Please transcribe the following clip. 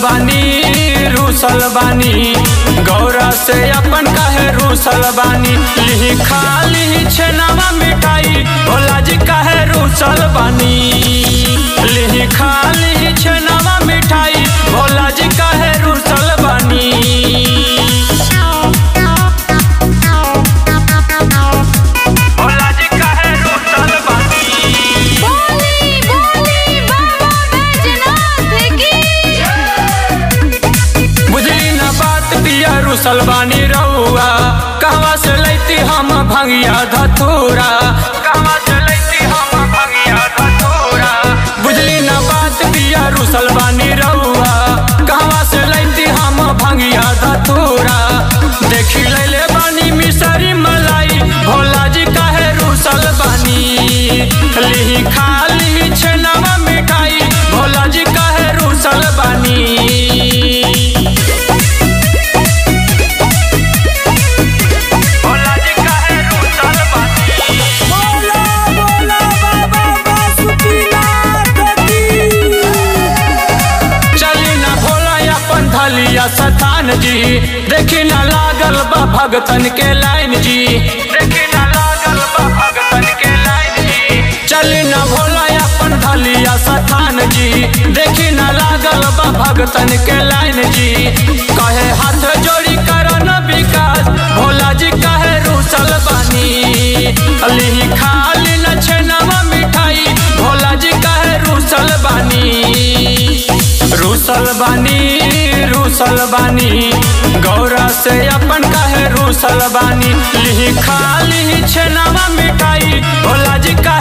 बानी रूसल बानी गौरा से अपन कहे रूसल बानी लिही खा लिही छेनावा मिठाई भोला जी कहे रूसल बानी लिही खा लिही छेनावा मिठाई भोला जी कहे रूसल बानी भोला जी कहे रूसल बानी बोली बोली बाबा बैजनाथ की बुझली न बात पिया रुसल बानी रउआ कहवा से लैती हम भंगिया धतूरा कहवा से लैती हम भंगिया धतूरा बुझली न बात पिया रुसल बानी रउआ कहवा से लैती हम भंगिया धतूरा देखी लैले बानी मिसरी मलाई भोला जी काहे रुसल बानी लिही खा लिही छेनावा मिठाई भोला जी काहे रुसल बानी भोला जी काहे रूसल बानी बोला बोला बाबा बासुकीनाथ की चली न भोला अपन धलिया सतान जी देखी न लागल बा भगतन के लाइन जी देखी न लागल बा भगतन के लाइन जी चली न भोला अपन धलिया सतान जी देखी न लागल बा भगतन के लाइन जी कहे हाथ जोड़ी करो न विकास भोला जी कहे रूसल बानी लिही खाली न छेनावा मिठाई भोला जी कहे रूसल बानी रूसल बानी रूसल बानी गौरा से अपन कहे रूसल बानी लिही खा लिही छेनावा मिठाई भोला जी का